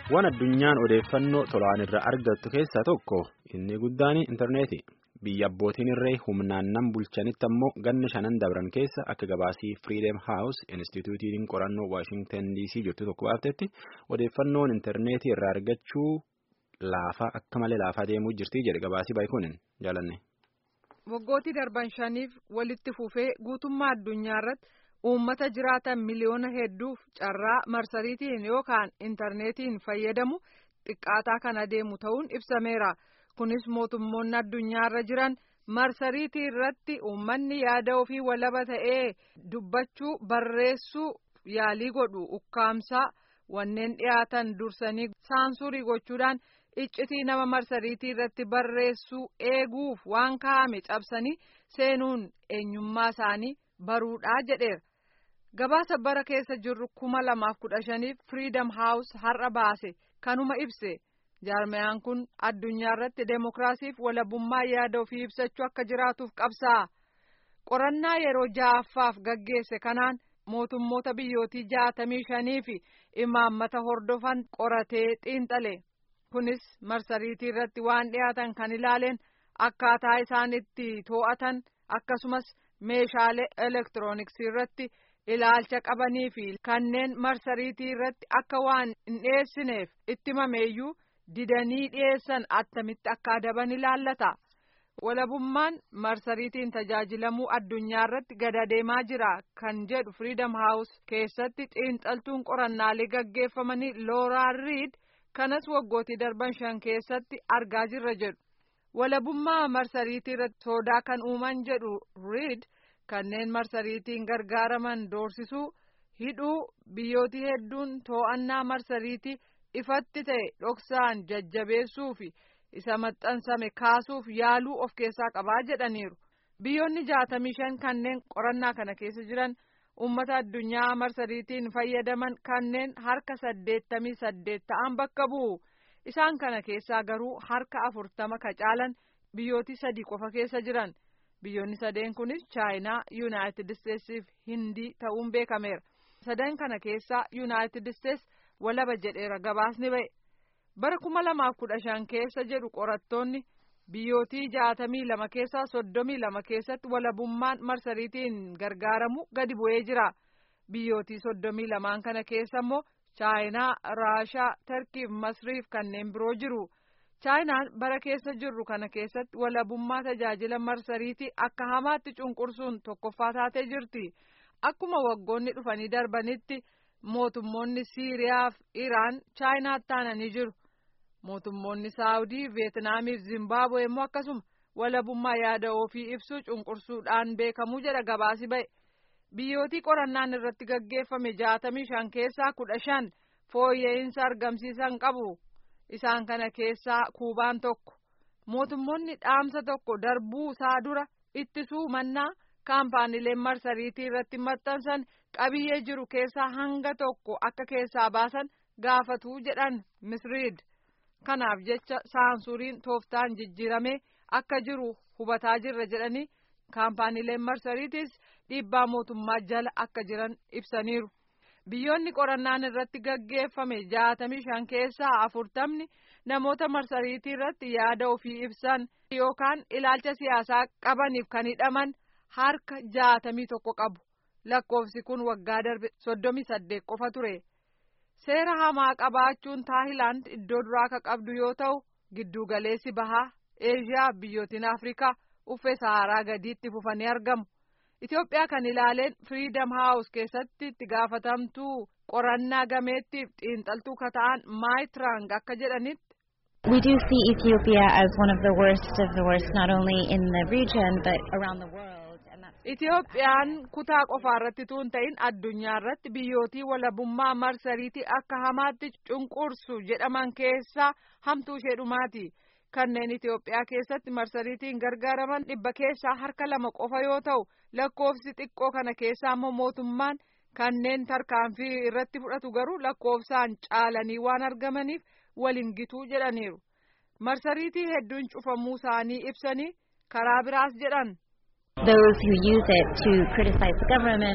Waan addunyaan odeeffannoo tolaan irraa argattu keessaa tokko inni guddaan intarneeti. Biyya abbootiin irree humnaan nan bulchanitti ammoo ganna shanan dabran keessa akka gabaasii Freedom House Instituutiin qorannoo Waashingtan DC jirtu tokko baaftetti odeeffannoon intarneetii irraa argachuu laafaa akka malee laafaa deemuu jirti jedhe gabaasii baay'ikuun jaalanne. Waggootii darban shaniif walitti fufee guutummaa addunyaa irratti uummata jiraatan miliyoona hedduuf carraa marsariitiin yookaan intarneetiin fayyadamu xiqqaataa kan adeemu ta'uun ibsameera. Kunis mootummoonni addunyaa irra jiran marsariitii irratti uummanni yaada ofii walaba ta'ee dubbachuu barreessuu yaalii godhu ukkaamsaa wanneen dhiyaatan dursanii saansurii gochuudhaan iccitii nama marsariitii irratti barreessuu eeguuf waan kaa'ame cabsanii seenuun eenyummaa isaanii baruudhaa jedheera. Gabaasa bara keessa jirru kuma lamaaf kudha shaniif Freedom House har'a baase kanuma ibse. jaarmayaan kun addunyaa irratti deemokiraasiif walabummaa yaada ofii ibsachuu akka jiraatuuf qabsaa qorannaa yeroo ja'affaaf gaggeesse kanaan mootummoota biyyootii jaatamii shanii fi imaammata hordofan qoratee xiinxale kunis marsariitii irratti waan dhiyaatan kan ilaaleen akkaataa isaan itti to'atan akkasumas meeshaalee elektirooniksii irratti ilaalcha qabanii fi kanneen marsariitii irratti akka waan hin dhiyeessineef itti mameeyyuu. didanii dhiyeessan attamitti akka adaban ilaallata walabummaan marsariitiin tajaajilamuu addunyaa irratti gad adeemaa jira kan jedhu Freedom House keessatti xiinxaltuun qorannaalee gaggeeffamanii Looraa Riid kanas waggootii darban shan keessatti argaa jirra jedhu walabummaa marsariitii irratti sodaa kan uuman jedhu Riid kanneen marsariitiin gargaaraman doorsisuu hidhuu biyyootii hedduun to'annaa marsariitii. ifatti ta'e dhoksaan jajjabeessuu fi isa maxxansame kaasuuf yaaluu of keessaa qabaa jedhaniiru biyyoonni jaatamii shan kanneen qorannaa kana keessa jiran ummata addunyaa marsariitiin fayyadaman kanneen harka saddeettamii saddeet ta'an bakka bu'u isaan kana keessaa garuu harka afurtama ka caalan biyyootii sadii qofa keessa jiran biyyoonni sadeen kunis chaayinaa yuunaayitid isteetsiif hindii ta'uun beekameera sadan kana keessaa yuunaayitid isteets walaba jedheera gabaasni ba'e bara kuma lamaaf kudha shan keessa jedhu qorattoonni biyyootii jaatamii lama keessaa soddomii lama keessatti walabummaan marsariitiin gargaaramu gadi bu'ee jira biyyootii soddomii lamaan kana keessa immoo chaayinaa raashaa tarkiif masriif kanneen biroo jiru chaayinaan bara keessa jirru kana keessatti walabummaa tajaajila marsariitii akka hamaatti cunqursuun tokkoffaa taatee jirti akkuma waggoonni dhufanii darbanitti. mootummoonni siiriyaa fi iraan chaayinaatti aananii jiru mootummoonni saawudii veetnaamii fi zimbaabuwee immoo akkasuma walabummaa yaada ofii ibsuu cunqursuudhaan beekamuu jedha gabaasi ba'e biyyootii qorannaan irratti gaggeeffame jaatamii shan keessaa kudha shan fooyya'insa argamsiisan qabu isaan kana keessaa kuubaan tokko mootummoonni dhaamsa tokko darbuu isaa dura ittisuu mannaa kaampaaniileen marsariitii irratti maxxansan qabiyyee jiru keessaa hanga tokko akka keessaa baasan gaafatuu jedhan misriid kanaaf jecha saansuriin tooftaan jijjiiramee akka jiru hubataa jirra jedhanii kaampaaniileen marsariitiis dhiibbaa mootummaa jala akka jiran ibsaniiru biyyoonni qorannaan irratti gaggeeffame jaatamii shan keessaa afurtamni namoota marsariitii irratti yaada ofii ibsan yookaan ilaalcha siyaasaa qabaniif kan hidhaman harka jaatamii tokko qabu. lakkoofsi kun waggaa darbe soddomii saddeet qofa ture seera hamaa qabaachuun taayilaand iddoo duraa ka qabdu yoo ta'u giddugaleessi bahaa eeshiyaa biyyootiin afrikaa uffee saharaa gadiitti fufanii argamu itiyoophiyaa kan ilaaleen firiidam haawus keessatti itti gaafatamtuu qorannaa gameettiif xiinxaltuu ka ta'an maayitirang akka jedhanitti. We do see Ethiopia as one of the worst of the worst, not only in the region but around the world. Itiyoophiyaan kutaa qofa irratti tuun ta'in addunyaa irratti biyyootii walabummaa marsariitii akka hamaatti cunqursu jedhaman keessaa hamtuu ishee dhumaati. Kanneen Itiyoophiyaa keessatti marsariitiin gargaaraman dhibba keessaa harka lama qofa yoo ta'u lakkoofsi xiqqoo kana keessaa immoo mootummaan kanneen tarkaanfii irratti fudhatu garuu lakkoofsaan caalanii waan argamaniif waliin gituu jedhaniiru. Marsariitii hedduun cufamuu isaanii ibsanii karaa biraas jedhan. Those who use it to criticize the government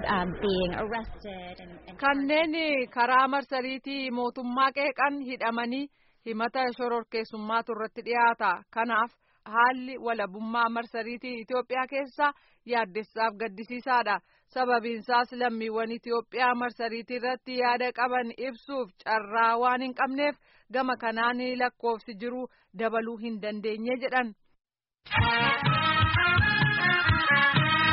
um, being arrested and, and kanneen karaa marsariitii mootummaa qeeqan hidhamanii himata shororkeessummaatu irratti dhiyaata kanaaf haalli walabummaa marsariitii Itoophiyaa keessa yaaddessaaf gaddisiisaadha sababiinsaas lammiiwwan Itoophiyaa marsariitii irratti yaada qaban ibsuuf carraa waan hin qabneef gama kanaan lakkoofsi jiru dabaluu hin dandeenye jedhan.